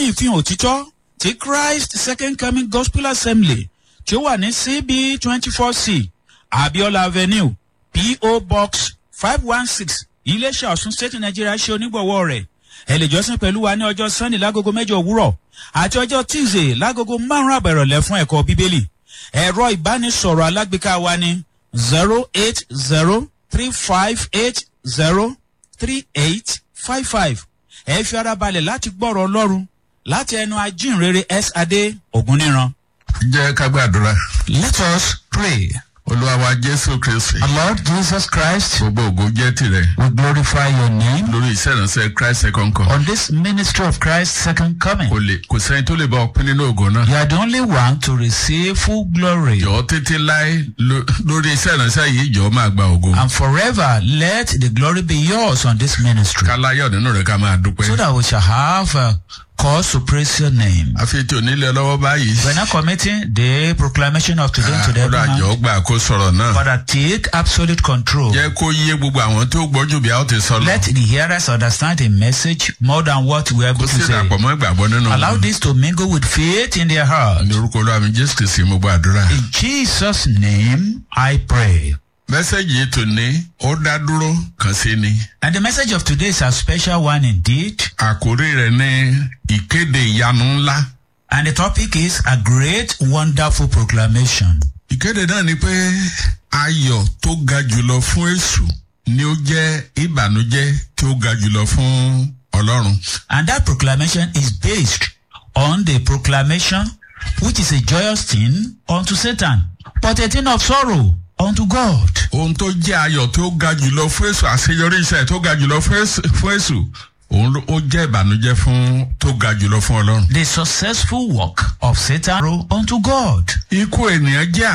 ní ìfihàn òtítọ́ ti christ second coming gospel assembly tí ó wà ní cb twenty four c abiola avenue po box five one six iléeṣẹ́ ọ̀sùn state nigeria ṣe onígbọ̀wọ́ rẹ̀ ẹ lè jọ́sìn pẹ̀lú wa ní ọjọ́ sunday lágogo mẹ́jọ òwúrọ̀ àti ọjọ́ tuesday lágogo márùn-ún àbẹ̀rọ̀lẹ̀ fún ẹ̀kọ́ bíbélì ẹ̀rọ ìbánisọ̀rọ̀ alágbèéká wa ní zero eight zero three five eight zero three eight five five ẹ fi ara balẹ̀ láti gbọ́rọ̀ ọlọ́run láti ẹnu ajínrere s adé ògúnníran. jẹ́ ká gbàdúrà. let us pray. olúwa wa jésù kristi. our lord jesus christ gbogbo ògo jẹ́ tirẹ̀. we glorify your name lórí iṣẹ́ ìránṣẹ́ christ second come. on this ministry of christ's second coming. kò lè kò sẹ́ni tó lè bá ọ pín nínú ògo náà. you are the only one to receive full glory. jọ̀ọ́ títí láé lo- lórí iṣẹ́ ìránṣẹ́ yìí jọ̀ọ́ máa gba ògo. and forever let the glory be yours on this ministry. ká láyọ̀ nínú rẹ̀ ká máa dúpẹ́. so that we shall have uh, cause to praise your name. àfi tí onílé lọ́wọ́ báyìí. we are now committing the proclamation of today to the ọ̀rọ̀ àjọ everyone. gbà kó sọ̀rọ̀ náà. Father, take absolute control. jẹ́ kó yé gbogbo àwọn tó gbọ́jú bí a ó ti sọ lọ. Let the hearers understand the message more than what we are kó able sì to say. dàpọ̀ mọ́ ìgbàgbọ́ nínú Allow this to mingle with faith in their heart. ní orúkọ olúwa mi jésù kìí mo gbàdúrà. In Jesus' name, I pray. mẹ́sẹ̀gì yìí tò ní ó dá dúró kàn sí ni. And the message of today is a special one indeed. àkórí rẹ̀ ní ìkéde ìyanu ńlá. And the topic is a great, wonderful proclamation. ìkéde náà ni pé ayọ̀ tó ga jùlọ fún èṣù ni ó jẹ́ ìbànújẹ́ tí ó ga jùlọ fún ọlọ́run. And that proclamation is based on the proclamation, which is a joyous thing unto Satan, but a thing of sorrow unto God. ohun tó jẹ́ ayọ̀ tó ga jùlọ fún èṣù àṣeyọrí iṣẹ́ tó ga jùlọ fún èṣù- fún èṣù òun ló- ó jẹ́ ìbànújẹ́ fún tó ga jùlọ fún ọlọ́run. The successful work of Satan unto God. ikú ènìyàn jẹ́